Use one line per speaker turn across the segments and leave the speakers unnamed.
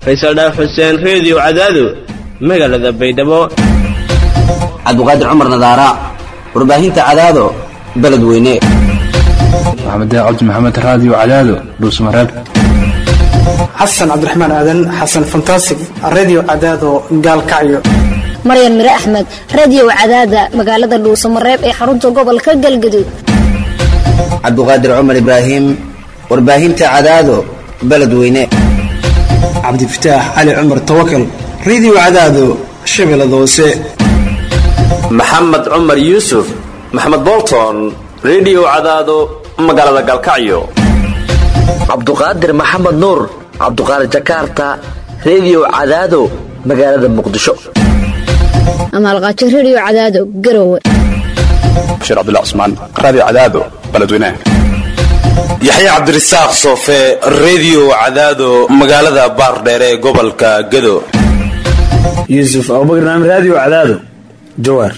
faysal dhaaf xuseen reediyo cadaado magaalada baydhabo
cabdiqaadir cumar nadaara warbaahinta cadaado beledweyne
maxamed cabdi maxamed raadiyo cadaado dhuusmareeb
xasan cabdiraxmaan aadan xasan fantasig redio cadaado gaalkacyo
maryan mire axmed radio cadaada magaalada dhuusamareeb ee xarunta gobolka galgaduud
cabdiqaadir cumar ibraahim warbaahinta cadaado beledweyne
cabdifataax cali cumar tawakal redio cadaado shabeellada hoose
maxamed cumar yuusuf maxamed bolton redio cadaado magaalada galkacyo
cabduqaadir maxamed nuur cabduqaadir jakarta redio cadaado magaalada muqdisho
amaalqaajo radio cadaado garowe
bashiir cabdullah cusmaan raadiyo cadaado beledweyne
yaxye cabdirasaaq soofe redio cadaado magaalada baardheere ee gobolka gado
yuusuf abubakar naam raadiyo cadaado jawaar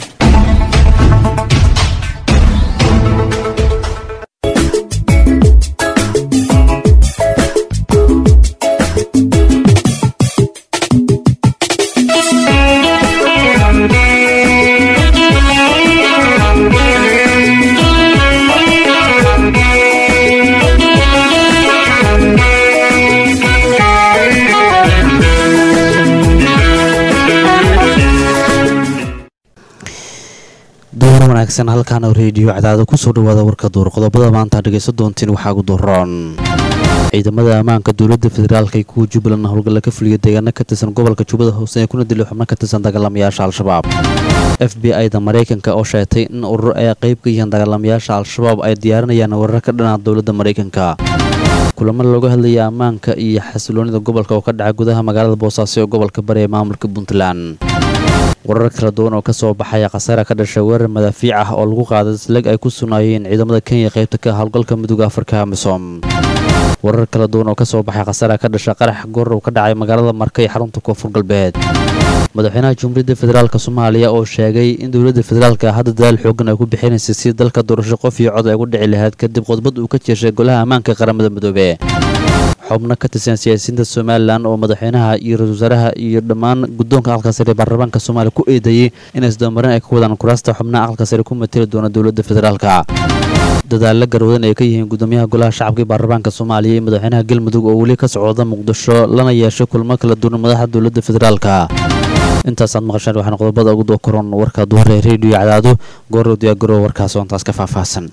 wanaagsan halkaana reediyo cadaado kusoo dhawaada warka duur qodobada maanta dhegaysan doontiin waxaa ugu daroon ciidamada ammaanka dowladda federaalk ee kuwa jubbaland howlgalla ka fuliya deegaano ka tirsan gobolka jubbada hoose ee kuna dilay xubno ka tirsan dagaalamayaasha al-shabaab f b i da maraykanka oo sheegtay in urur ay qayb ka yihiin dagaalamayaasha al-shabaab ay diyaarinayaan warar ka dhanaa dowladda maraykanka kulamo looga hadlaya ammaanka iyo xasiloonida gobolka oo ka dhaca gudaha magaalada boosaaso ee gobolka bari ee maamulka puntland warar kala duwan oo ka soo baxaya khasaara ka dhashay weerar madaafiic ah oo lagu qaaday isleg ay ku sugnaayeen ciidamada kenya qaybta ka howlgalka midooda afrika amisom warar kala duwan oo ka soo baxay khasaara ka dhashay qarax goor uu ka dhacay magaalada marka ee xarunta koonfur galbeed madaxweynaha jumhuuriyadda federaalk soomaaliya oo sheegay in dowladda federaalka hadda dadaal xoogan ay ku bixinaysay si dalka doorasho qof iyo cod ay ugu dhici lahayd kadib khudbad uu ka jeeshay golaha ammaanka qaramada midoobe xubno ka tirsan siyaasiyiinta somalilan oo madaxweynaha iyo ra-isul wasaaraha iyo dhammaan guddoonka aqalka sare ee baarlamaanka soomaaliya ku eedeeyey in isdabamarin ay ka wadaan kuraasta xubnaha aqalka sare ku mateli doona dowladda federaalka dadaalla garwadan ay ka yihiin gudoomiyaha golaha shacabka ee baarlamaanka soomaaliya iyo madaxweynaha galmudug oo weli ka socda muqdisho lana yeeshay kulmo kala duwan madaxda dowladda federaalka intaasaad maqasheen waxaana qodobada ugu dookoron warka duhare reediyo cadaado goorow diyaagaro warkaas oo intaas ka faahfaahsan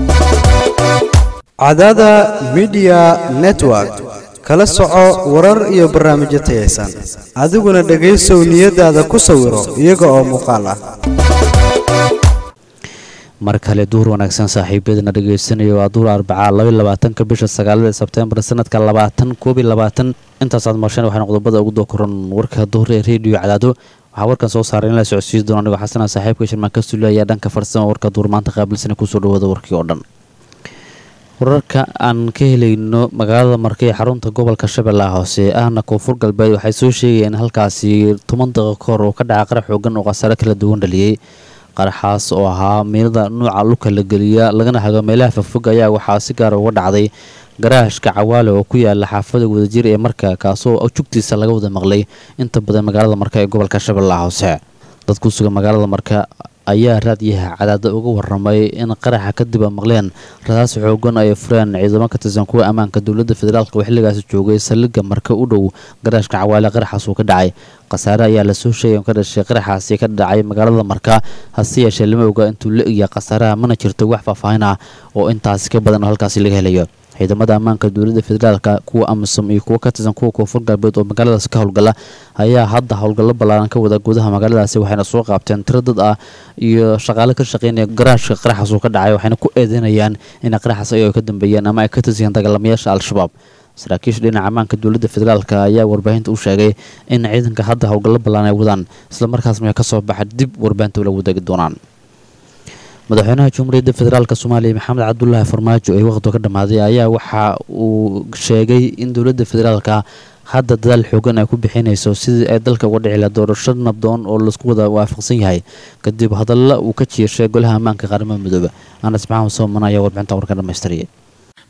cadaada midiya network kala soco warar iyo barnaamijyo tayaysan adiguna dhegaysow niyadaada ku sawiro iyaga oo muuqaal ah
mar kale duhur wanaagsan saaxiibyadana dhegaysanaya waa duhur arbacaa labaatanka bisha sagaalada sebtembar sanadka labaatan koobiy labaatan intaasaad maqasheen waxaana qodobada ugu dookoran warka duhur ee reediyo cadaado waxaa warkan soo saaray in la socodsiin doona anigoo xasana saaxiibka shirmaan ka suula ayaa dhanka farsama warka duhur maanta qaabilsana kusoo dhawaada warkii oo dhan wararka aan ka helayno magaalada marka ee xarunta gobolka shabeellaha hoose ahna koonfur galbeed waxay soo sheegayeen in halkaasi toban daqiiqo ka hor oo ka dhaca qarax xoogan oo khasaare kala duwan dhaliyey qaraxaas oo ahaa miilada nuuca lugka la geliya lagana hago meelaha fogfog ayaa waxaa si gaara uga dhacday garaashka cawaale oo ku yaala xaafada wadajir ee marka kaasoo jugtiisa laga wada maqlay inta badan magaalada marka ee gobolka shabeellaha hoose dad ku sugan magaalada marka ayaa raadyaha cadaada uga waramay in qaraxa kadib a maqleen rasaas xoogan ay fureen ciidamo ka tirsan kuwa ammaanka dowladda federaalk oo xilligaasi joogay saldhigga marka u dhow garaashka cawaale qaraxaas uu ka dhacay khasaare ayaa lasoo sheegay oo ka dhashay qaraxaasi ka dhacay magaalada marka hase yeeshee lama oga intuu la egya khasaaraha mana jirto wax faahfaahin ah oo intaasi ka badan oo halkaasi laga helayo ciidamada ammaanka dowladda federaalka kuwa amisom iyo kuwa ka tirsan kuwa koonfur galbeed oo magaaladaasi ka howlgala ayaa hadda howlgallo ballaaran ka wada gudaha magaaladaasi waxayna soo qaabteen tiro dad ah iyo shaqaale ka shaqeynaya garaashka qaraxaas uu ka dhacay waxayna ku eedeynayaan in qaraxaas ayago ka dambeeyeen ama ay ka tirsan dagaalamayaasha al-shabaab saraakiisha dhinaca ammaanka dowladda federaalk ayaa warbaahinta u sheegay in ciidanka hadda howlgallo ballaan ay wadaan islamarkaasna ka soo baxa dib warbaahinta ula wadaagi doonaan madaxweynaha jumhuuriyadda federaalk soomaaliya maxamed cabdulaahi farmaajo ee waqhtiga ka dhammaaday ayaa waxa uu sheegay in dowladda federaalka hadda dadaal xoogan ay ku bixinayso sidii ay dalka uga dhici laha doorasho nabdoon oo laisku wada waafaqsan yahay kadib hadalla uu ka jieshay golaha ammaanka qaramada midoobe anas maxamed sooman ayaa warbixinta warka dhammaystiriyay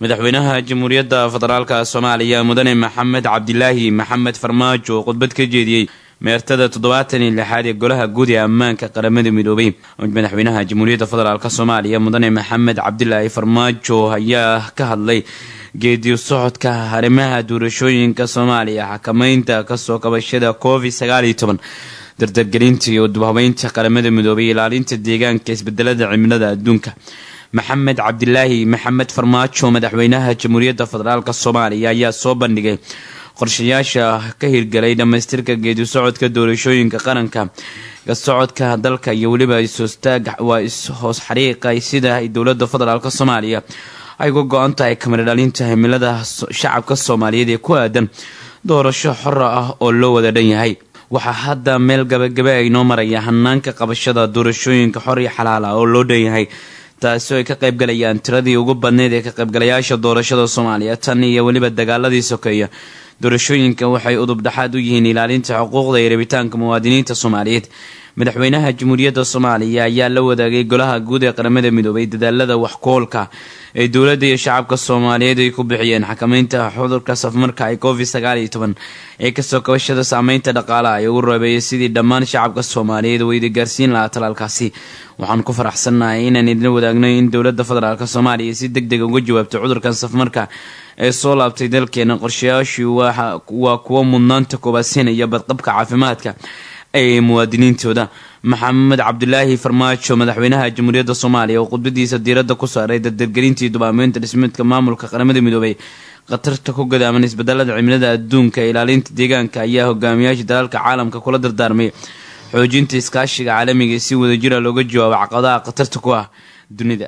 madaxweynaha jamhuuriyadda federaalka soomaaliya mudane maxamed cabdilaahi maxamed farmaajo oo khudbad ka jeediyey meertada toddobaatan iyo lixaad ee golaha guud ee ammaanka qaramada midoobay madaxweynaha jamhuuriyadda federaalk soomaaliya mudane maxamed cabdilaahi farmaajo ayaa ka hadlay geediyo socodka arrimaha doorashooyinka soomaaliya xakameynta kasoo kabashada covid sagaal iyo toban dardargelinta iyo dubhabeynta qaramada midoobay ilaalinta deegaanka isbedelada cimilada adduunka maxamed cabdilaahi maxamed farmaajo madaxweynaha jamhuuriyadda federaalk soomaaliya ayaa soo bandhigay qorshayaasha ka hirgalay dhammaystirka geedi socodka doorashooyinka qaranka kasocodka dalka iyo weliba is-hoostaag waa is-hoos xariiqay sida ay dowlada federaalk soomaaliya ay uga go-an tahay kamida dhalinta himilada shacabka soomaaliyeed ee ku aadan doorasho xora ah oo loo wada dhan yahay waxaa hadda meel gabagabe ay noo maraya hanaanka qabashada doorashooyinka xor iyo xalaal ah oo loo dhan yahay taasi ay ka qaybgalayaan tiradii ugu badneyd ee ka qaybgalayaasha doorashada soomaaliya tan iyo weliba dagaaladii sokeeya doorashooyinka waxay udub dhexaad u yihiin ilaalinta xuquuqda iyo rabitaanka muwaadiniinta soomaaliyeed madaxweynaha jamhuuriyadda soomaaliya ayaa la wadaagay golaha guud ee qaramada midoobay dadaalada waxkoolka ee dowladda iyo shacabka soomaaliyeed ay ku bixiyeen xakameynta cudurka safmarka ee covid sagaal iyo toban ee kasoo kabashada saameynta dhaqaalaha ee ugu reebeeyay sidii dhammaan shacabka soomaaliyeed wayda gaarsiin lahaa talaalkaasi waxaan ku faraxsannahay inaan idin wadaagno in dowladda federaalk soomaaliya si deg deg uga jawaabto cudurkan safmarka ee soo laabtay dalkeena qorshayaashii waa kuwo mudnaanta koobaadsiinaya badqabka caafimaadka ee muwaadiniintooda maxamed cabdulaahi farmaajo madaxweynaha jamhuuriyadda soomaaliya oo khudbadiisa diiradda ku saaray dardargelintii dubaameynta dhismeedka maamulka qaramada midoobay khatarta ku gadaaman isbedelada cimilada adduunka ee ilaalinta deegaanka ayaa hogaamiyaasha dalalka caalamka kula dardaarmay xoojinta iskaashiga caalamiga si wadajira looga jawaabo caqabadaha khatarta ku ah dunida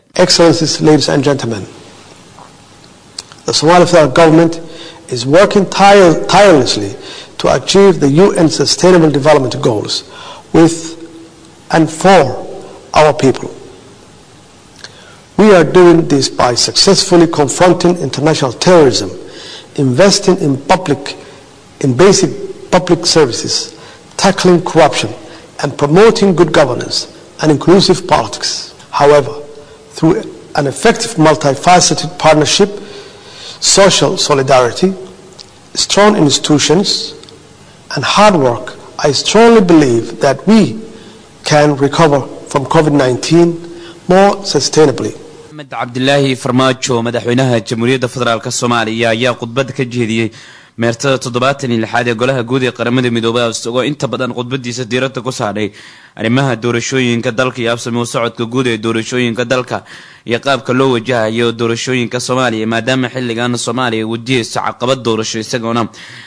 The Somali federal government is working tire tirelessly to achieve the UN Sustainable Development Goals with and for our people. We are doing this by successfully confronting international terrorism, investing in public, in basic public services, tackling corruption, and promoting good governance and inclusive politics. However, through an effective multifaceted partnership, social solidarity, strong institutions, and hard work, I strongly believe that we can recover from COVID 19 more sustainably.
maxamed cabdilaahi farmaajo madaxweynaha jamhuuriyadda federaalk soomaaliya ayaa khudbad ka jeediyey meertada toddobaatan iyo lixaad ee golaha guud ee qaramada midoobay isagoo inta badan khudbadiisa diiradda ku saadhay arrimaha doorashooyinka dalka iyo absami u socodka guud ee doorashooyinka dalka iyo qaabka loo wajahayo doorashooyinka soomaaliya maadaama xilligan soomaaliya wajihayso caqabad doorasho isagoona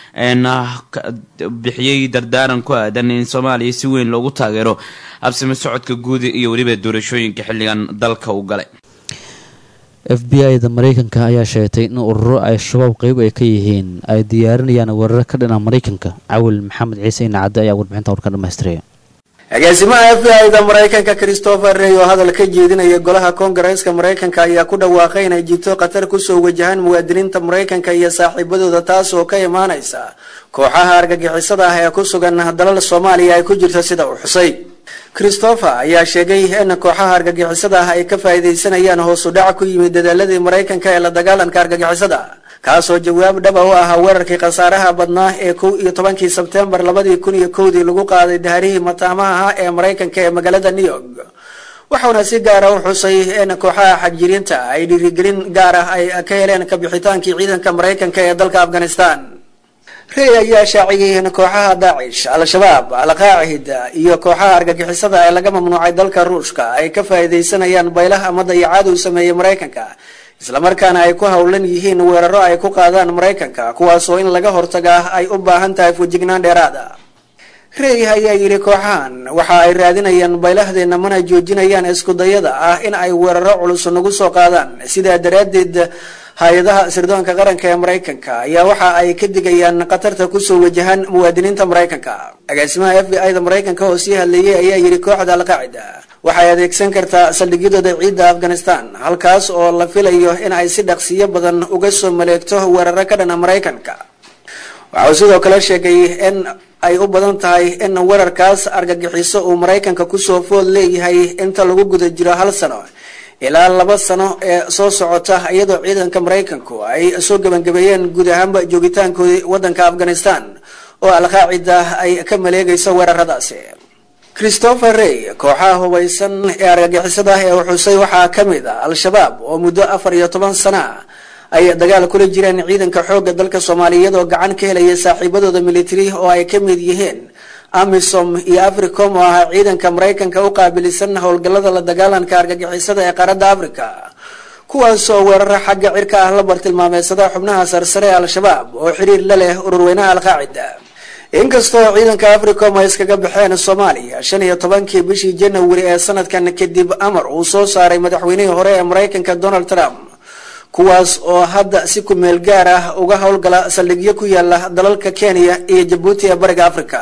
bixiyey dardaaran ku aadan in soomaaliya si weyn loogu taageero absami socodka guud iyo weliba doorashooyinka xilligan dalka u galay
f b i da mareykanka ayaa sheegtay in ururo ay shabaab qeyb ay ka yihiin ay diyaarinayaan weeraro ka dhina mareykanka cawil maxamed ciise inacadde ayaa warbixinta warka dhamaystiraya
agaasimaha f b i da maraykanka christopher rey oo hadal ka jeedinaya golaha koongareeska maraykanka ayaa ku dhawaaqay inay jirto khatar kusoo wajahaan muwaadiniinta maraykanka iyo saaxiibadooda taas oo ka imaanaysa kooxaha argagixisada ah ee ku sugan dalal soomaaliya ay ku jirto sida uu xusay christopher ayaa sheegay in kooxaha argagixisada ah ay ka faa'iidaysanayaan hoosu dhac ku yimid dadaaladii maraykanka ee la dagaalanka argagixisada kaasoo jawaab dhaba u ahaa weerarkii khasaaraha badnaa ee kow iyo tobankii sebtembar labadii kun iyo kowdii lagu qaaday daharihii mataamaha ah ee maraykanka ee magaalada new york waxauna si gaara u xusay in kooxaha xagjiriinta ay dhiirigelin gaar ah ay ka heleen kabixitaankii ciidanka maraykanka ee dalka afghanistan rey ayaa shaaciyey in kooxaha daacish al-shabaab al-qaacida iyo kooxaha argagixisada ee laga mamnuucay dalka ruushka ay ka faa'iidaysanayaan baylaha ama dayacaad uu sameeyey maraykanka islamarkaana ay ku howlan yihiin weeraro ay ku qaadaan maraykanka kuwaasoo in laga hortagaa ay u baahan tahay fujignaan dheeraada rey ayaa yidhi kooxahan waxa ay raadinayaan baylahdeena mana joojinayaan iskudayada ah in ay weeraro culus nagu soo qaadaan sidaa daraaddeed hay-adaha sirdoonka qaranka ee maraykanka ayaa waxa ay ka digayaan khatarta kusoo wajahaan muwaadiniinta maraykanka agaasimaha f b i da maraykanka oo sii hadleeyey ayaa yidhi kooxda alqaacida waxay adeegsan kartaa saldhigyadooda ciidda afghanistan halkaas oo la filayo in ay si dhaqsiyo badan uga soo maleegto weeraro ka dhana maraykanka waxauu sidoo kale sheegay in ay u badan tahay in weerarkaas argagixiso uu maraykanka kusoo food leeyahay inta lagu guda jiro hal sano ilaa laba sano ee soo socota iyadoo ciidanka maraykanku ay soo gebangabeeyeen guud ahaanba joogitaankoodii wadanka afghanistan oo alqaacida ay ka maleegayso weeraradaasi christopher rey kooxaha hubaysan ee argagixisada ee xusay waxaa ka mid ah al-shabaab oo muddo afar iyo toban sana ay dagaal kula jireen ciidanka xoogga dalka soomaaliya iyadoo gacan ka helaya saaxiibadooda military oo ay ka mid yihiin amisom iyo africom oo ahaa ciidanka maraykanka u qaabilisan howlgallada la dagaalanka argagixisada ee qaaradda africa kuwaas oo weeraro xagga cirka ah la bartilmaameysada xubnaha sarsare ee al-shabaab oo xiriir la leh ururweynaha al-qaacida inkastoo ciidanka africom ay iskaga baxeen soomaaliya shan iyo tobankii bishii janawari ee sanadkan kadib amar uu soo saaray madaxweynihii hore ee maraykanka donald trump kuwaas oo hadda si kumeel gaar ah uga howlgala saldhigyo ku yaala dalalka kenya iyo jabuuti ee bariga africa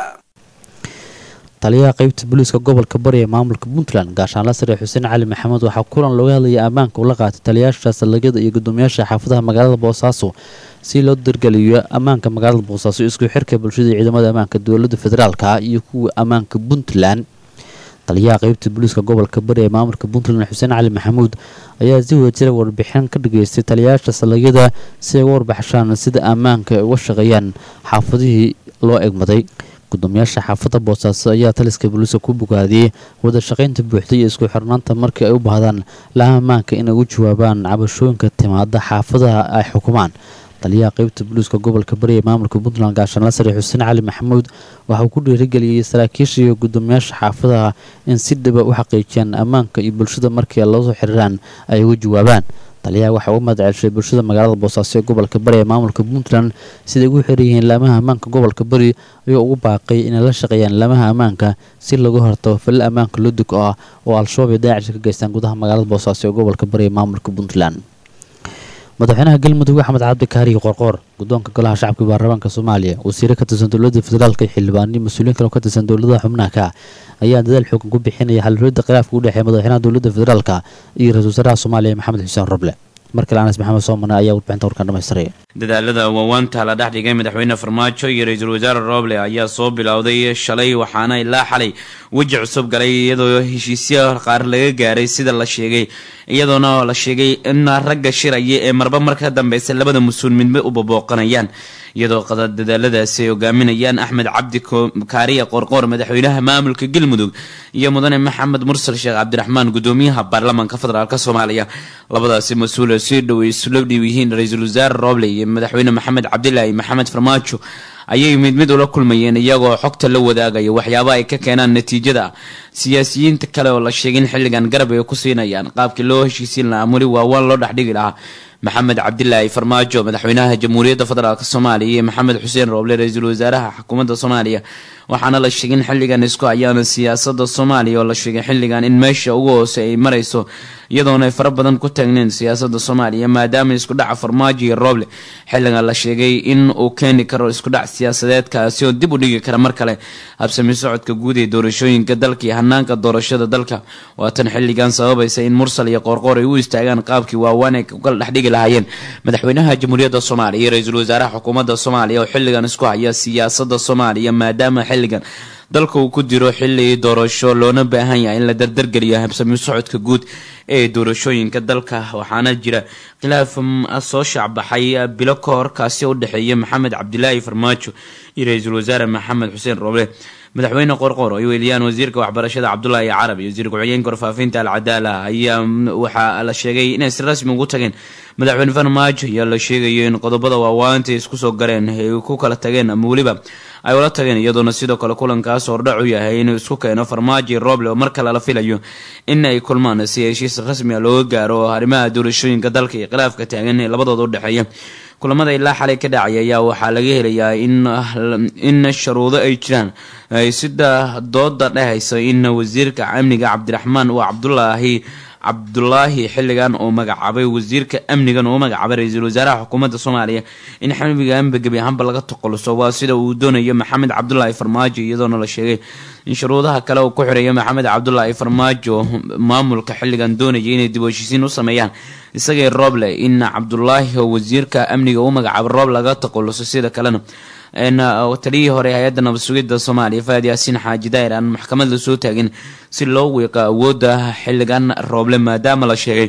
taliyaha qeybta booliiska gobolka bari ee maamulka puntland gaashaanla sare xuseen cali maxamed waxaa kulan looga hadlayay ammaanka ula qaatay taliyayaasha saldhigyada iyo gudoomiyaasha xaafadaha magaalada boosaaso si loo dargeliyo ammaanka magaalada boosaaso isku xirka bulshada ciidamada ammaanka dowlada federaalka iyo kuwa ammaanka puntland taliyaha qeybta booliiska gobolka bari ee maamulka puntland xuseen cali maxamuud ayaa si wadajira warbixin ka dhageystay taliyayaasha saldhigyada si ay uga warbaxshaan sida ammaanka ay uga shaqeeyaan xaafadihii loo egmaday gudoomiyaasha xaafadda boosaaso ayaa taliska booliiska ku bogaadiyey wada shaqaynta buuxda iyo isku xirnaanta markii ay u baahdaan laha ammaanka inay ugu jawaabaan cabashooyinka timaada xaafadaha ay xukumaan taliyaha qeybta booliiska gobolka bari ee maamulka puntland gaashaanla sare xuseen cali maxamuud waxa uu ku dhiirigeliyey saraakiisha iyo gudoomiyaasha xaafadaha in si dhiba u xaqiijiyaan ammaanka iyo bulshada markii ay lasoo xiriiraan ay uga jawaabaan taliyaha waxaa uga mahad celshay bulshada magaalada boosaaso ee gobolka bari ee maamulka puntland siday ugu xiran yihiin laamaha ammaanka gobolka bari ayuu ugu baaqay inay la shaqeeyaan laamaha ammaanka si laga hortago falil ammaanka ludug ah oo al-shabaab iyo daacish ka geystaan gudaha magaalada boosaaso ee gobolka bari ee maamulka puntland madaxweynaha galmudug axmed cabdi kaariyo qorqoor guddoonka golaha shacabka baarlamaanka soomaaliya wasiire ka tirsan dowladda federaalka iyo xildhibaaniyo mas-uuliyiin kale oo ka tirsan dowladaha xubnaha ka ayaa dadaal xoogan ku bixinaya xalhuriyadda khilaafka u dhexeeya madaxweynaha dowladda federaalka iyo ra-isul wasaaraha soomaaliya maxamed xuseen roble markale anas maxamed soomane ayaa warbixinta warkan dhamaystiraya
dadaalada waawaanta la dhex dhigay madaxweyne farmaajo iyo ra-iisul wasaare roble ayaa soo bilowday shalay waxaana ilaa xalay weji cusub galay iyadoo heshiisyo qaar laga gaaray sida la sheegay iyadoona la sheegay in ragga shiraya ee marba mar ka dambeysa labada mas-uul midba u babooqanayaan iyadoo dadaaladaasi ay hogaaminayaan axmed cabdi kaariya qorqoor madaxweynaha maamulka galmudug iyo mudane maxamed mursal sheekh cabdiraxmaan gudoomiyaha baarlamaanka federaalk soomaaliya labadaasi mas-uul si dhow isula dhiw yihiin ra-iisul wasaare roble iyo madaxweyne maxamed cabdilaahi maxamed farmaajo ayay mid mid ula kulmayeen iyagoo xogta la wadaagaya waxyaaba ay ka keenaan natiijada siyaasiyiinta kale oo la sheegay in xilligan garab ay ku siinayaan qaabkii loo heshiisiin lahaa weli waawaan loo dhexdhigi lahaa maxamed cabdilaahi farmaajo madaxweynaha jamhuuriyadda federaalk soomaaliya iyo maxamed xuseen rooble ra-iisul wasaaraha xukuumadda soomaaliya waxaana la sheegay in xilligan isku ayaana siyaasada soomaaliya oo la sheegay xilligan in meesha ugu hoose ay marayso iyadoona ay fara badan ku taagneen siyaasada soomaaliya maadaama iskudhaca farmaajo iyo rooble xilligan la sheegay in uu keeni karo iskudhac siyaasadeedkaasi oo dib u dhigi kara mar kale habsami socodka guud ee doorashooyinka dalka iyo hanaanka doorashada dalka waatan xilligan sababaysa in mursal iyo qoorqoor ay u istaagaan qaabkii waawaan ay kala dhexdhigi lahaayeen madaxweynaha jamhuuriyadda soomaaliya iyo ra-iisul wasaaraha xukuumadda soomaaliya oo xilligan isku haya siyaasada soomaaliya maadaama xilligan dalka uu ku jiro xili doorasho loona baahan yahay in la dardargeliyo habsami socodka guud ee doorashooyinka dalka waxaana jira khilaaf soo shaacbaxay bilo ka hor kaasi u dhexeeya maxamed cabdilaahi farmaajo iyo ra-iisul wasaare maxamed xuseen roble madaxweyne qorqor ay weeliyaan wasiirka waxbarashada cabdulaahi carab iyo wasiir ku-xigeenka warfaafinta alcadaala ayaa waxaa la sheegay inay si rasmi ugu tageen madaxweyne farmaajo ayaa la sheegayo in qodobada waawaanta isku soo gareen ay ku kala tageen ama weliba ay ula tageen iyadoona sidoo kale kulankaas hordhac u yahay inuu isku keeno farmaajo iyo roble oo mar kale la filayo in ay kulmaan si heshiis rasmi a looga gaaro arrimaha doorashooyinka dalka iyo khilaafka taagan ee labadooda u dhexeeya kulamada ilaa xalay ka dhacay ayaa waxaa laga helayaa in sharuudo ay jiraan sida dooda dhehaysa in wasiirka amniga cabdiraxmaan waa cabdulaahi cabdulaahi xilligan uu magacaabay wasiirka amnigan uu magacaabay ra-iisul wasaaraha xukuumadda soomaaliya in xamiganba gebi ahaanba laga toqoluso waa sida uu doonayo maxamed cabdulaahi farmaajo iyadoona la sheegay in shuruudaha kale uu ku xireeyo maxamed cabdulaahi farmaajo maamulka xilligan doonaya inay dib u heshiisiin u sameeyaan isagii rooble in cabdulaahi oo wasiirka amniga u magacaabay roob laga taqoluso sida kalena taliyihii hore hay-adda nabad sugidda soomaaliya faad yaasiin xaaji daa'ir aan maxkamad la soo taagin si loo wiiqo awoodda xilligan rooble maadaama la sheegay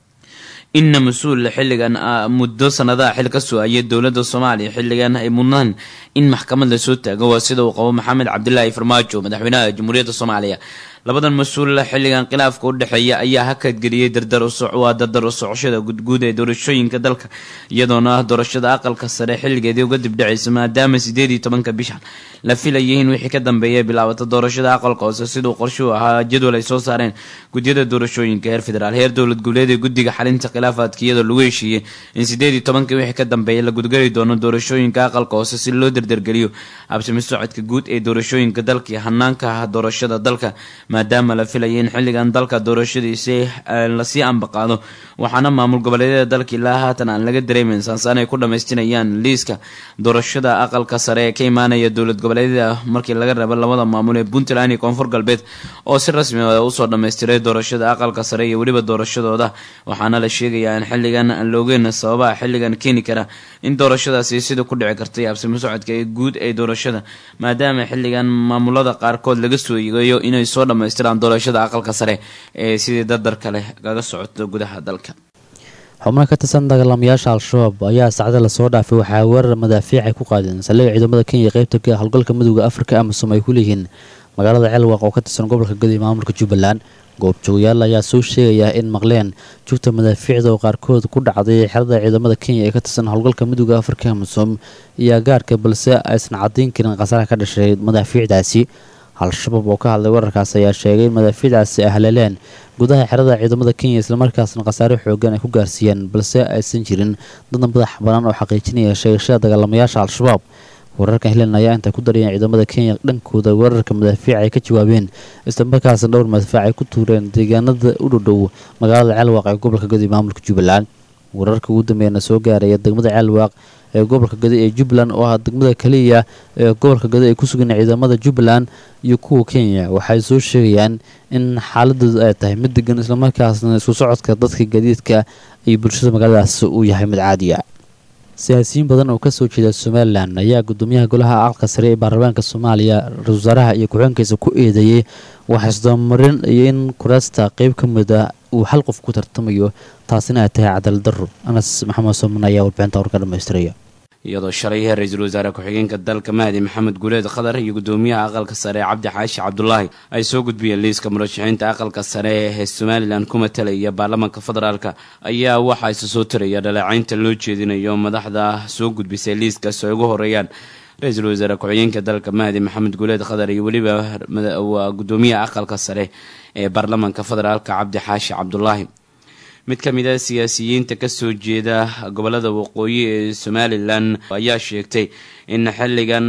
inna mas-uul xilligan muddo sanadaha xil ka soo ayay dowladda soomaaliya xilligan ay mudnaan in maxkamad lasoo taago waa sida uu qabo maxamed cabdilaahi farmaajo madaxweynaha jamhuuriyadda soomaaliya labadan mas-uul xilligan khilaafka u dhexeeya ayaa hakadgeliyey dardar waa dardar u socoshada gudguud ee doorashooyinka dalka iyadoona doorashada aqalka sare xilligeedii uga dibdhacaysa maadaama sideed iyo tobanka bishan la filayay in wixii ka dambeeya bilaabata doorashada aqalka hoose siduu qorshuhu ahaa jadwal ay soo saareen gudyada doorashooyinka heer federaal heer dowlad goboleed ee guddiga xalinta khilaafaadka iyadoo lagu heshiiyey in sideed iyo tobanka wixii ka dambeeya la gudgeli doono doorashooyinka aqalka hoose si loo derdergeliyo habsami socodka guud ee doorashooyinka dalka iyo hanaanka doorashada dalka maadaama la filayay in xilligan dalka doorashadiisi lasii ambaqaado waxaana maamul goboleedyada dalka ilaa haatan aan laga dareemeyn saansaan ay ku dhamaystirayaan liiska doorashada aqalka sare ee ka imaanaya dowlad goboleedyada markii laga reebo labada maamul ee puntland iyo koonfur galbeed oo si rasmi a usoo dhammaystiray doorashada aqalka sare iyo weliba doorashadooda waxaana la sheegayaa in xilligan aan la ogeyn sababaha xilligan keeni kara in doorashadaasi sida ku dhici kartay habsami socodka ee guud ee doorashada maadaama xilligan maamulada qaarkood laga soo yeegayo inay soo dhammaystiraan doorashada aqalka sare ee sidii dardarka leh kaga socoto gudaha dalka
xubno ka tirsan dagaalamayaasha al-shabaab ayaa saacada lasoo dhaafay waxaa weerar madaafiic ay ku qaadeen saldhigga ciidamada kenya qeybta ka howlgalka midooda afrika amisom ay ku leeyihiin magaalada ceelwaaq oo ka tirsan gobolka gadi maamulka jubbaland goobjoogayaal ayaa soo sheegaya in maqleen jugta madaafiicda oo qaarkood ku dhacday xerada ciidamada kenya ee ka tirsan howlgalka midooda afrika amisom iyo agaarka balse aysan caddayn karin khasaaraha ka dhashay madaafiicdaasi al-shabaab oo ka hadlay wararkaas ayaa sheegay in madaafiicdaasi ay haleeleen gudaha xerada ciidamada kenya islamarkaasna khasaare xoogan ay ku gaarsiiyeen balse aysan jirin dadna madax banaan oo xaqiijinaya sheegashada dagaalamayaasha al-shabaab wararkan helen ayaa intay ku darayeen ciidamada kenya dhankooda weerarka madaafiic ay ka jawaabeen islamarkaasna dhowr madaafiic ay ku tuureen deegaanada u dhowdhow magaalada ceelwaaq ee gobolka gadi maamulka jubbaland wararka ugu dambeeyana soo gaaraya degmada ceelwaaq ee gobolka gadi ee jubbaland oo ah degmada kaliya ee gobolka gadi ay ku sugan ciidamada jubbaland iyo kuwa kenya waxay soo sheegayaan in xaaladoodu ay tahay mid degan islamarkaasna isku socodka dadka gadiidka iyo bulshada magaaladaas uu yahay mid caadiya siyaasiyiin badan oo kasoo jeeda somalilan ayaa gudoomiyaha golaha aqalka sare ee baarlamaanka soomaaliya ra-isul wasaaraha iyo ku-xigeenkiisa ku eedeeyey waxaisdabamarin iyo in kuraasta qeyb ka mid a uu hal qof ku tartamayo taasina ay tahay cadaalad daro anas maxamed sooman ayaa warbixinta warka dhamaystiraya
iyadoo shalay ra-iisul wasaare ku-xigeenka dalka mahdi maxamed guuleed khadar iyo gudoomiyaha aqalka sare cabdi xaashi cabdulaahi ay soo gudbiyeen liiska murashaxiinta aqalka sare ee somalilan ku matalaya baarlamaanka federaalka ayaa waxaa isa soo taraya dhaleecaynta loo jeedinayo madaxda soo gudbisay liiskaas ay ugu horeeyaan ra-iisul wasaare ku-xigeenka dalka mahdi maxamed guuleed khadar iyo weliba waa gudoomiyaha aqalka sare ee baarlamaanka federaalka cabdi xaashi cabdulaahi mid ka mid a siyaasiyiinta kasoo jeeda gobolada waqooyi ee somalilan ayaa sheegtay in xilligan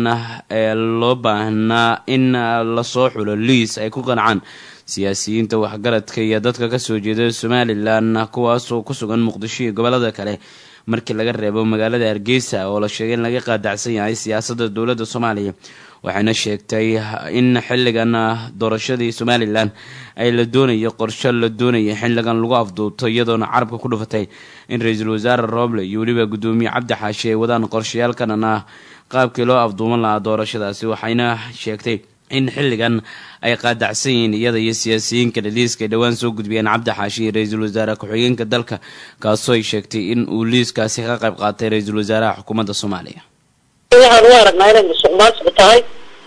loo baahnaa in lasoo xulo liis ay ku qancaan siyaasiyiinta waxgaradka iyo dadka kasoo jeeda somalilan kuwaasoo ku sugan muqdisho iyo gobolada kale markii laga reebo magaalada hargeysa oo la sheegay in laga qaadacsan yahay siyaasadda dowladda soomaaliya waxayna sheegtay in xilligan doorashadii somalilan ay la doonayo qorsho la doonaya xilligan lagu afduubto iyadoona carabka ku dhufatay in ra-iisul wasaare rooble iyo weliba gudoomiye cabdi xaashi ay wadaan qorshayaalkanan ah qaabkii loo afduuman lahaa doorashadaasi waxayna sheegtay in xilligan ay qaadacsan yihiin iyada iyo siyaasiyiinka dhaliiska ay dhowaan soo gudbiyeen cabdi xaashi iyo ra-iisul wasaare ku-xigeenka dalka kaasoo ay sheegtay in uu liiskaasi ka qayb qaatay ra-iisul wasaaraha xukuumadda soomaaliya
waxaan u aragnaa inay musuq maasuq tahay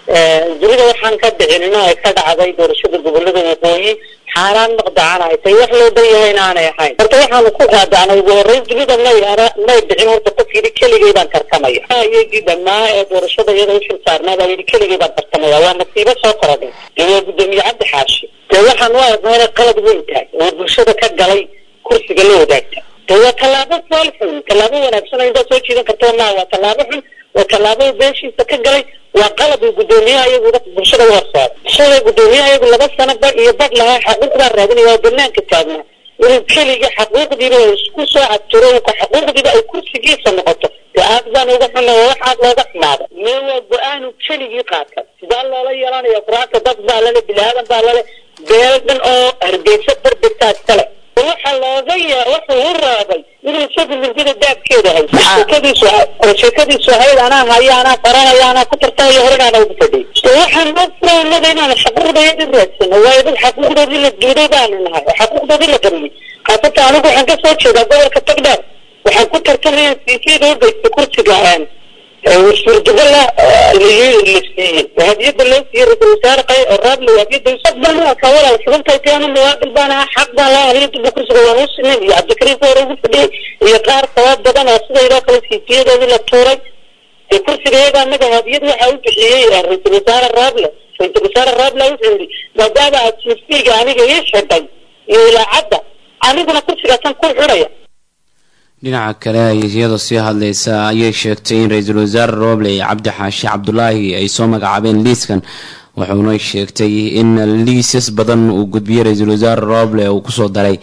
dunida waxaan ka dhicinina ay ka dhacday doorashada gobolada waqooyi xaaraan maqdacana ay tahay wax loo dan yahay inaanay ahayn horta waxaanu ku qaadacnay ugu horreyn dunida may may dhicin horta qof yidhi keligay baan tartamaya iyagii dhamaa ee doorashada iyada uxil saarnaa baa yidhi keligay baan tartamaya waa nasiibo soo korodhay dee waa gudoomiye cabdi xaashi dee waxaan u aragnaa inay qalad weyn tahay oo bulshada ka galay kursiga la wadaagta dee waa tallaabo fool xun tallaabo wanaagsan oo intaa soo jiidan karta maa waa tallaabo xun oo tallaabada beeshiisa ka galay waa qalab uu gudoomiyaha iyagu bulshada u horsaado shalay gudoomiyaha iyagu laba sano ba iyo bad lahaa xaquuq baa raadinaya oo banaanka taagnaa inuu keligii xaquuqdiiba isku soo cadtiro xaquuqdiiba ay kursigiisa noqoto dee aad baan uga xuna oo wax aad looga xumaada mee waa go-aanu keligii qaata sidaa loola yeelanaya qur-aanka dad baa lale bilaadan baa lale beel dhan oo hargeysa barbegtaa iskale waxaa looga yaa wuxuu u raabay inuu isagu mindida daabkeeda hay sheekadiisu sheekadiisu ahayd anaa haya anaa faranaya anaa ku tartamayo horena ugu fadhiy waxaan noo furaanada inaan xaquuqdayadi raadsano waayo dad xaquuqdoodii la duuday baanu nahay oo xaquuqdoodii la qariyey haasata anigu waxaan ka soo jeedaa gobolka tagdheer waxaan ku tartamaya siisiyada u geysta kursiga suurtagala la siiyey hadiyada loo siiyey ra-isul wasaare qay oo raable hadiyada mustaqbalna ka walaal xubintay taanu muwaadil baan ahaa xaq baan laa hadiyada kursiga waan u sinay iyo cabdikariim ka hore ugu fadhiyey iyo qaar sabab badan oo sidaydoo kale siisiyadoodii la tuuray dee kursiga iyaga anaga hadiyad waxa u bixiyey ra-isul wasaare raable ra-isul wasaare raable wuxuu yidhi maadaama aad siisiga aniga ii xidhay iyo ilaacadda aniguna kursigaasan ku xidhaya
dhinaca kale iyadoo sii hadlaysa ayay sheegtay in ra-iisul wasaare roble iyo cabdi xaashi cabdulaahi ay soo magacaabeen liiskan wuxuuna sheegtay in liisas badan uu gudbiyey ra-iisul wasaare roble uu kusoo daray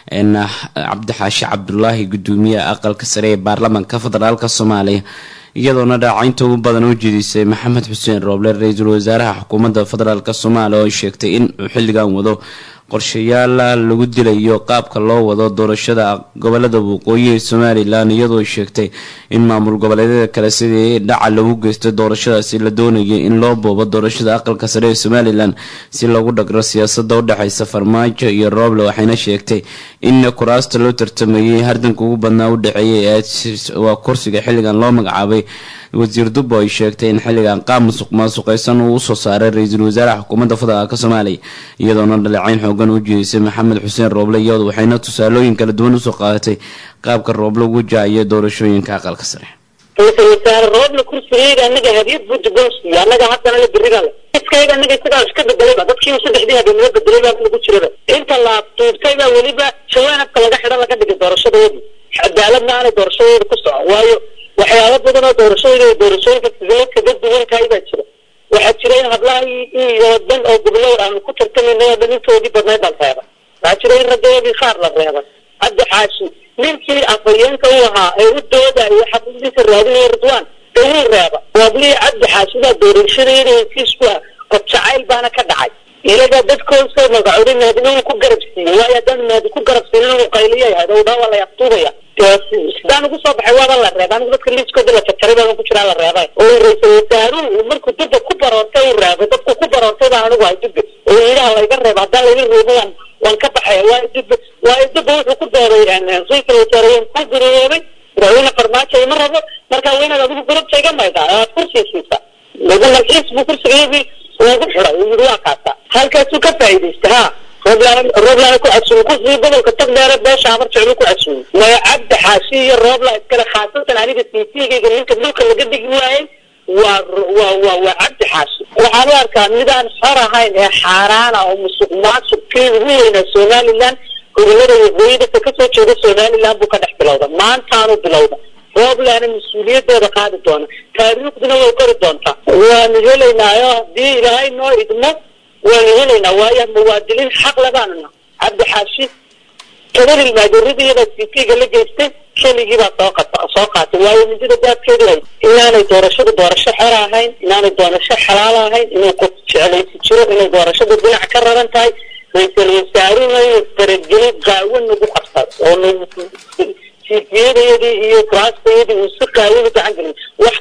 cabdi xaashi cabdulaahi gudoomiyaha aqalka sare ee baarlamaanka federaalk soomaaliya iyadoona dhaacaynta ugu badan u jidisay maxamed xuseen rooble ra-iisul wasaaraha xukuumadda federaalk soomaaliya oo sheegtay in uu xilligan wado qorshayaal lagu dilayo qaabka loo wado doorashada gobolada waqooyi ee somalilan iyadoo sheegtay in maamul goboleedyada kale sidii dhaca lagu geystay doorashadaasi la doonayay in loo boobo doorashada aqalka sare ee somalilan si loogu dhagro siyaasada udhexeysa farmaajo iyo rooble waxayna sheegtay in kuraasta loo tartamayay hardanka ugu badnaa u dhexeeyay waa kursiga xilligan loo magacaabay wasiir dubbo ay sheegtay in xilligan qaab musuq maasuqeysan uu usoo saaray ra-iisul wasaaraha xukuumadda federaalk soomaaliya iyadoona dhaleecayn xoogan u jeedisay maxamed xuseen rooble iyadu waxayna tusaalooyin kala duwan usoo qaadatay qaabka rooble ugu jaaciyo doorashooyinka aqalka sare
ra-isul wasaare rooble kursigayga anaga hadiyad buu dugoonsiiya anaga haddana la berina le iskayga anaga isagaa iska bedelayba dadkiiba saddexdii habeenimo bedelay baa lagu jiraba inta la duubtay baa weliba jawaanabka laga xidhan laga dhigay doorashadoodii cadaaladna aanay doorashadooda ku socon waayo waxyaalo badan oo doorashooyinka iyo doorashooyinka sidee kaga duwankahay baa jira waxaa jira in hablaha iyo dhan oo gobolada aanu ku tartamayna oo dhan intoodii badnayd baan reebay waxaa jira in raggoodii qaar la reebay hadda xaashi ninkii afhayeenka u ahaa ee u doodayo xaquuqdiisa raadinaya ridwaan dee wuu reeba waablihii cabdi xaashi baa doorashadayada hesiisku ah qof jacayl baana ka dhacay ilagaa dadkoosoo magacooday maadina uu ku garab siiyey waayo haddaan maadi ku garab siinin uu qayliya yahay oo dhaa waa la yaqtuubaya sidaan ugu soo baxay waaba la reebay anigu dadka liiskooda la jarjaray baa ku jiraa la reebay oo ra-isul wasaaruhu markuu dubba ku baroortay uu reebay dadku ku baroortay baa anigu hay dubbe oo yidhaha layga reeba haddaan layga reebo waan waan ka baxaya waayo dubbe waayo dubbe wuxuu ku dooday ra-isul wasaare waan ku guroobay madaxweyne farmaajo ima rabo markaa weynaad adigu gurubta iga maydaa aad kursiga siisa lagu malxiis buu kursigayagii ugu xiday uu yidhi waa kaasa halkaasuu ka faa'iidaysta ha rooblaana ku casuumay kursigii gobolka tagdheere beesha amar jeclu ku casuumay maya cabdi xaashi iyo roobla iskale khaasatan aniga siisiyagayga ninka dhulka laga dhigi waayey waa waa waa waa cabdi xaashi waxaan u arkaa midaan xor ahayn ee xaaraana oo musuq maasuq kii ugu weynaa somaliland gobolada waqooyi dadka kasoo jeeda somaliland buu ka dhex bilowda maantaanu bilowda rooblaana mas-uuliyadooda qaadi doona taariikhduna way qori doontaa waanu helaynaayo haddii ilaahay noo idmo waanu helaynaa waayo muwaadiniin xaq labaanu nahay cabdi xaashi toban ilmaageeradiyada citiga la geystay keligii baa soo qata soo qaatay waayo midida daadkeedu hay inaanay doorashadu doorasho xor ahayn inaanay doorasho xalaal ahayn inuu qof jeclaysi jiro inay doorashadu dhinac ka raran tahay ra-iisul wasaaruhuna inuu faragelin qaawan nagu qabsado oo nagu siisiyadayadii iyo kuraastayadii uu si qaawan u gacan gelin wax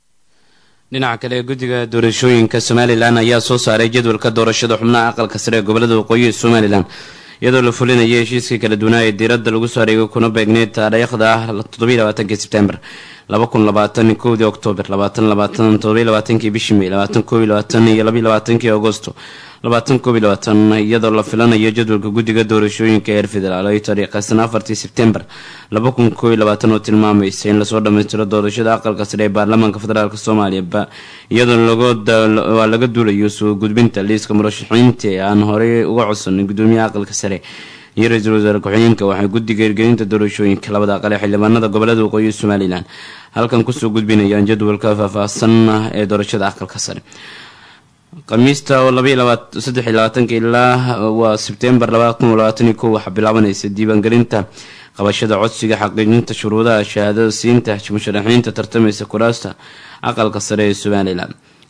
dhinaca kale guddiga doorashooyinka somalilan ayaa soo saaray jadwalka doorashada xubnaha aqalka sare ee gobolada waqooyi ee somalilan iyadoo la fulinaya heshiiskii kala duwanaa ee diiradda lagu soo areegay kuna beegneyd taariikhda ah toddobaiylabaatanki sebtembar laba kun labaatan kowdii oktoobar labaatan labaatan toddobaiylabaatanki bishii may labaatan koob iyo labaatan iyo labaiy labaatankii agosto labaatan koob iyo labaatan iyadoo la filanayo jadwalka guddiga doorashooyinka heer federaal ay taariikhaysan afartii sebtembar laba kun koob iyo labaatan oo tilmaamaysa in lasoo dhammaystiro doorashada aqalka sare ee baarlamaanka federaalk soomaaliya iyadoo waa laga duulayo soo gudbinta liiska murashaxiinta ee aan horey uga codsanay gudoomiyaha aqalka sare iyo ra-iisul wasaare ku-xigeenka waxay guddiga hirgelinta doorashooyinka labada aqal ee xildhibaanada gobolada waqooyi somalilan halkan kusoo gudbinayaan jadwalka faahfaahsan ee doorashada aqalka sare khamiista oo labasaddex iyo labaatanka ilaa waa sebtembar labada kun labaatan iyo kow waxaa bilaabanaysa diiwaangelinta qabashada codsiga xaqiijinta shuruudaha shahaadada siinta musharaxiinta tartamaysa kuraasta aqalka sare ee somalilan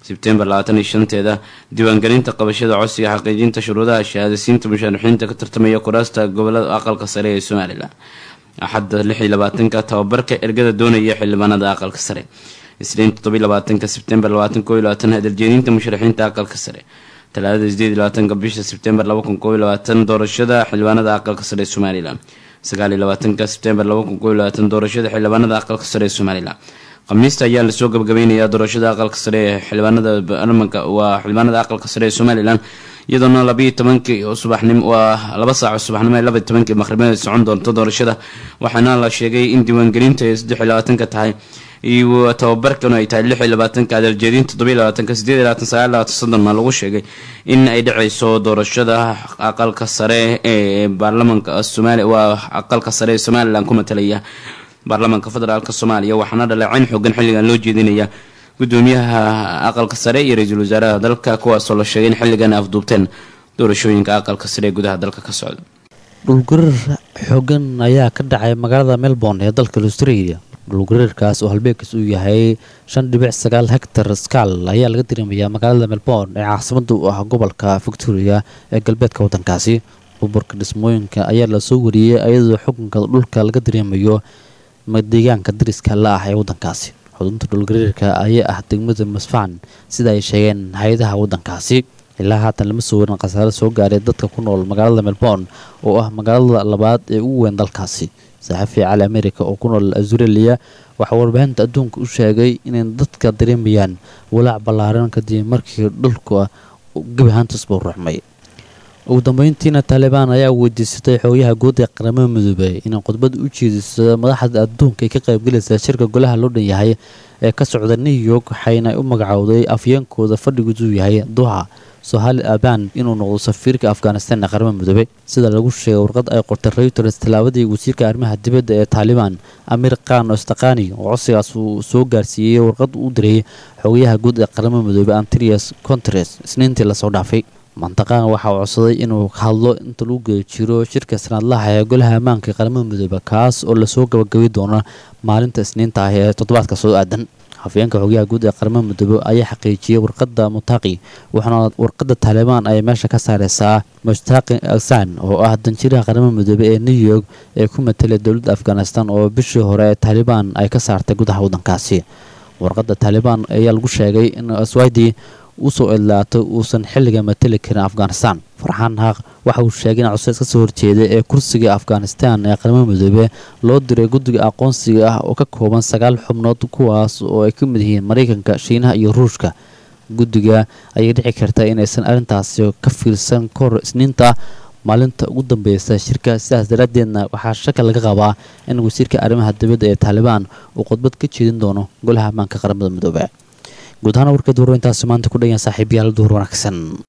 sebtembar labaatan iyo shanteeda diiwaangelinta qabashada codsiga xaqiijinta shuruudaha shahaadasiinta musharaxiinta ka tartamaya kuraasta gobolada aqalka sare ee somalilan axadda lix iyo labaatanka tababarka ergada doonaya xildhibaanada aqalka sare isniin toddobiyo labaatanka sebtembar labaatan koo iyo labaatan hadaljeedinta musharaxiinta aqalka sare talaadada sideed iyo labaatanka bisha sebtembar laba kun koo iyo labaatan doorashada xildhibaanada aqalka sare ee somalilan sagaal iyo labaatanka sebtembar laba kun koo iyo labaatan doorashada xildhibaanada aqalka sare ee somalilan khamiista ayaa lasoo gabagabeynayaa doorashada aqalka sare ee xildhibaanada baarlamanka waa xildhibaanada aqalka sare ee somalilan iyadoona labayo tobankii subaxnim waa laba saaco subaxnimo ee labaiyo tobankii maqribada socon doonto doorashada waxaana la sheegay in diiwaangelinta ay saddex iyo labaatanka tahay iyo tababarkan ay tahay lix iyo labaatanka adaljeedin toddoba iyo labaatanka sideed iyo labaatan sagaal labaatan soddon maa lagu sheegay in ay dhaceyso doorashada aqalka sare ee baarlamanka somaali waa aqalka sare ee somalilan ku matalaya baarlamaanka federaalk soomaaliya waxaana dhaleeceyn xoogan xilligan loo jeedinaya gudoomiyaha aqalka sare iyo ra-iisul wasaaraha dalka kuwaasoo la sheegay in xilligan afduubteen doorashooyinka aqalka sare ee gudaha dalka ka socda
dhulgariir xoogan ayaa ka dhacay magaalada melbourne ee dalka australia dhulgariirkaas oo halbeegkiis uu yahay shan dhibic sagaal hectar skaal ayaa laga dareemayaa magaalada melbourne ee caasimada u ah gobolka victoria ee galbeedka waddankaasi burburka dhismooyinka ayaa lasoo wariyey iyadoo xukunka dhulka laga dareemayo deegaanka dariska la ah ee waddankaasi xudunta dhulgariirka ayaa ah degmada masfaan sida ay sheegeen hay-adaha waddankaasi ilaa haatan lama soo warin khasaare soo gaaray dadka ku nool magaalada melbourne oo ah magaalada labaad ee ugu weyn dalkaasi saxafi cali america oo ku nool australia waxaa warbaahinta adduunka u sheegay inay dadka dareemayaan walaac ballaaran kadib markii dhulka gebi ahaantiisbuu ruxmay ugu dambeyntiina taalibaan ayaa weydiisatay xoogayaha guud ee qaramada midoobey inay khudbad u jeediso madaxda adduunka ay ka qaybgelaysa shirka golaha loo dhan yahay ee ka socda new york waxayna u magacowday afyeenkooda fadhigiisuu yahay duha sohali aban inuu noqdo safiirka afghanistan ee qaramada midoobey sida lagu sheegay warqad ay qortay reuters tallaabadii wasiirka arrimaha dibadda ee taalibaan amir khan ostaqani oo codsigaas uu soo gaarsiiyey warqad u diray xoogayaha guud ee qaramada midoobey antrias contres isniintii lasoo dhaafay mantaqaan waxa uu codsaday inuu hadlo inta lagu geeyo jiro shirka sanadlaha ee golaha ammaanka ee qaramada midoobe kaas oo lasoo gabagabi doono maalinta isniinta ah ee toddobaadka soo aadan hafyeenka xogyaha guud ee qaramada midoobe ayaa xaqiijiyey warqadda mutaaqi waxaana warqadda taalibaan ay meesha ka saareysaa mushtaaqi aksan oo ah danjiraha qaramada midoobe ee new york ee ku matelay dowladda afghanistan oo bishii hore ee taalibaan ay ka saartay gudaha waddankaasi warqadda taalibaan ayaa lagu sheegay in aswadi usoo idlaatay uusan xilliga mateli karin afghanistan farxaan haaq waxa uu sheegay in codseys ka soo horjeeday ee kursiga afghanistan ee qaramada midoobe loo diray guddiga aqoonsiga ah oo ka kooban sagaal xubnood kuwaas oo ay ka mid yihiin maraykanka shiinaha iyo ruushka guddiga ayay dhici karta inaysan arrintaasi ka fiirsan kahor isniinta maalinta ugu dambeysa shirka sidaas daraaddeedna waxaa shaka laga qabaa in wasiirka arrimaha dibadda ee taalibaan uu khudbad ka jeedin doono golaha ammaanka qaramada midoobe guud ahaan warkeed warweyntaasi maanta ku dhayan saaxiibayaal duhur wanaagsan